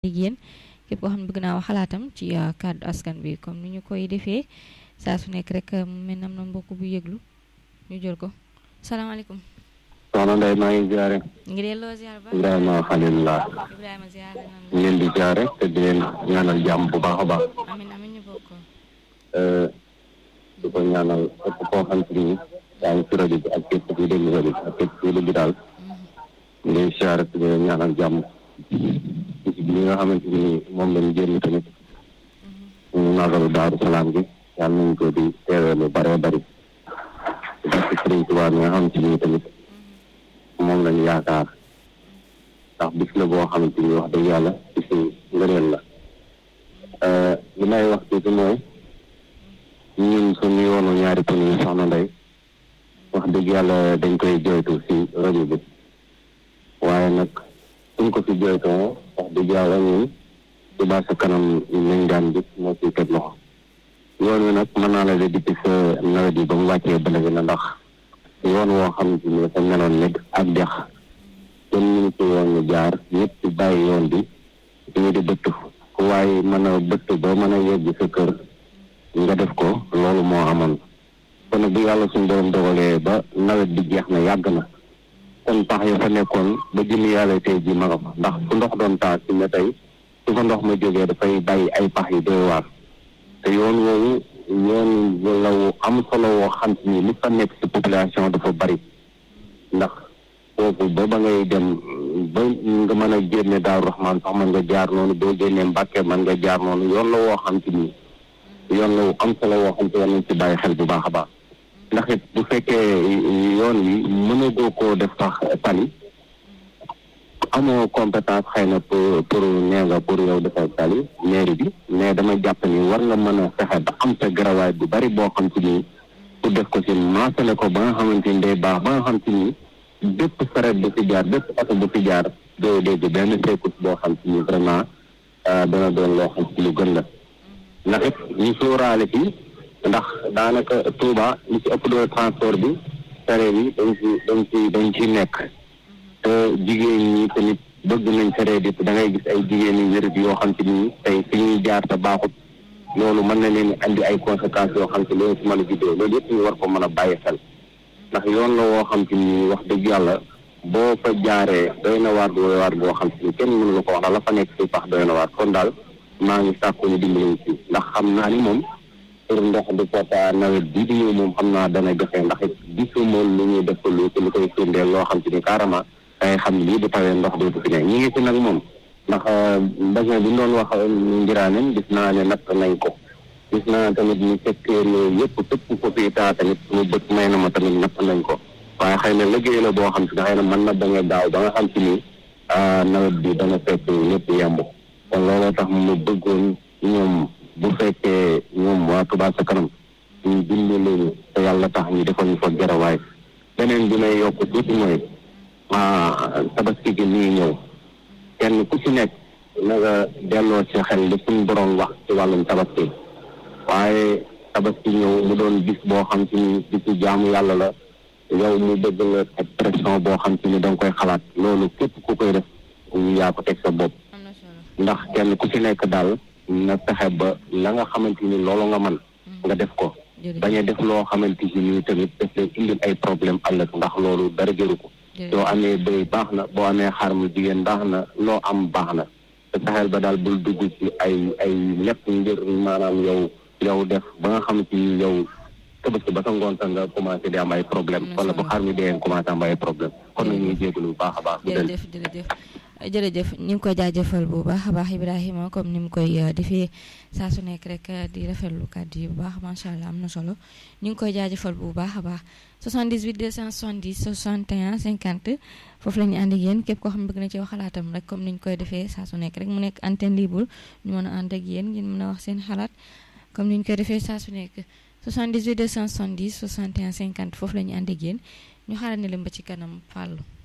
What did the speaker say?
yéen képp koo xam ne bëgg naa wax xalaatam ci kàddu askan bi comme ni ñu koy defee saa su nekk rek mu mel ne am na mbokk bu yëglu ñu jël ko salaamaaleykum. soxna Ndeye maa ngi ziare. ngi delloo ziar ba. Ibrahima Khalilullah. Ibrahima ziar nañ ñu leen di ziare te di leen ñaanal jàmm bu baax a baax. amin amin ñu bokk. di ko ñaanal képp koo xam te ni yaa ngi ci rajo bi ak képp kuy déglu rajo bi ak képp kuy déglu daal. ñu ngi ziare te di leen ñaanal jàmm. bis bi nga xamante ni moom lañ génn tamit. ñu nagalu Daaru Salaam gi yàlla nañ ko di teewee lu bëree bëri. parce que Sëriñ Tuubaa mi nga xamante ni tamit moom lañu yaakaar ndax bis la boo xamante ni wax dëgg yàlla bisu ngëneel la li may wax tuuti mooy ñun suñu yoonu ñaari pën yi soxna Ndey wax dëgg yàlla dañ koy joytu si rajo bi waaye nag suñ ko fi joytoo wax dëgg yàlla ñun Touba Ca Kanam nañ daan gis moo ciy teg loxo yoon wi nag mën naa la de depuis sa nawet yi ba mu wàccee ba léegi na ndax yoon woo xamante ni dafa meloon ne ak dex kenn ñu ci yoon ñu jaar ñëpp ci bàyyi yoon bi ñu di bëtt ku waaye mën a bëtt ba mën a yegg sa kër nga def ko loolu moo amoon kon nag bi yàlla suñu borom dogalee ba nawet bi jeex na yàgg na kon pax ya fa nekkoon ba jëmi yàlla tey ji ma nga fa ndax fu ndox doon taa si ne tey su fa ndox ma jógee dafay bàyyi ay pax yi doy waar te yoon woowu yoon la wu am solo woo xam ni li fa nekk ci population dafa bari ndax foofu ba ba ngay dem ba nga mën a génne Daaru Raxmaan sax mën nga jaar noonu boo génnee Mbàkke mën nga jaar noonu yoon la woo xam ni yoon la wu am solo woo xam te war nañ ci bàyyi xel bu baax a baax ndax it bu fekkee yoon wi mënagoo koo def sax tali amoo compétence xëy na pour pour nee nga pour yow defal tali mairie bi mais dama jàpp ni war nga mën a fexe ba am sa garawaay bu bari boo xam ci ni pour def ko si maasale ko ba nga xamante ni day baax ba nga xam ci ni bépp saret bu fi jaar bépp oto bu fi jaar doo dégg benn secours boo xam ci ni vraiment dana doon loo xam ci lu gën la ndax it ñu sóoraale fii ndax daanaka Touba li ci ëpp doole transport bi saret yi dañ ci dañ ci dañ ci nekk te jigéen ñi tamit bëgg nañ saree di da ngay gis ay jigéen yu wér yoo xam te ni tey fi ñuy jaar te baaxut loolu mën na leen andi ay conséquences yoo xam te loolu ci mën a juddoo loolu yëpp ñu war ko mën a bàyyi xel ndax yoon la woo xam te ni wax dëgg yàlla boo fa jaaree doy na waar doy waar boo xam te ni kenn mënu la ko wax la fa nekk si pax doy na waar kon daal maa ngi sàkku ñu dimbali ci ndax xam naa ni moom pour ndox du pota nawet bii di ñëw moom xam naa dana jafe ndax it gisuma lu ñuy def lu ci lu koy firndeel loo xam te ni carrément dangay xam ne lii bu tawee ndox dootu fi ne ñi ngi ci nag moom ndax basin bi ñu doon wax njiraanen gis naa ne natt nañ ko gis naa tamit ñu secteur yooyu yëpp tëpp ko fii taa tamit mu bët may na ma tamit natt nañ ko waaye xëy na liggéey la boo xam si ne xëy na mën na bañ a gaaw ba nga xam si ni nawet bi dana fekk lépp yemb kon looloo tax mu bëggoon ñoom bu fekkee ñoom waa Touba Ca Kanam ñu dimbali leen te yàlla tax ñu defal ñu fa garawaay beneen bi may yokk tuuti mooy tabaski gi nii ñëw kenn ku ci nekk na nga delloo ci xel li suñu borom wax ci wàllum tabaski waaye tabaski ñëw mu doon bis boo xam ci ni bisu jaamu yàlla la yow mu bëgg la ak pression boo xam ci ni da nga koy xalaat loolu képp ku koy def yaa ko teg sa bopp ndax kenn ku ci nekk daal na fexe ba la nga xamante ni loolu nga mën nga def ko bañ a def loo xamante ni tamit daf lay indil ay problème ëllëg ndax loolu dara jëru ko soo amee bëy baax na boo amee xar mu jigéen baax na loo am baax na te saxel ba daal bul dugg ci ay ay lépp ngir maanaam yow yow def ba nga xam ci yow tabaski ba sa ngoon sax nga commencé di am ay problème wala bu xar mi dee commencé am ay problème kon nag ñuy jégalu bu baax a baax jërëjëf jërëjëf jërëjëf ñu ngi koy jaajëfal bu baax a baax Ibrahima comme ni mu koy defee saa su nekk rek di rafetlu kàddu yi bu baax macha allah am na solo ñu ngi koy jaajëfal bu baax a baax 78 270 61 50 foofu la ñu ànd ak yéen képp koo xam ne bëgg na ci wax xalaatam rek comme ni ñu koy defee saa su nekk rek mu nekk antenne libre ñu mën a ànd ak yéen ngeen mën a wax seen xalaat comme ni ñu koy defee saa su nekk 78 270 61 50 foofu la ñu ànd ak yéen ñu xaaral ne leen ba ci kanam fàllu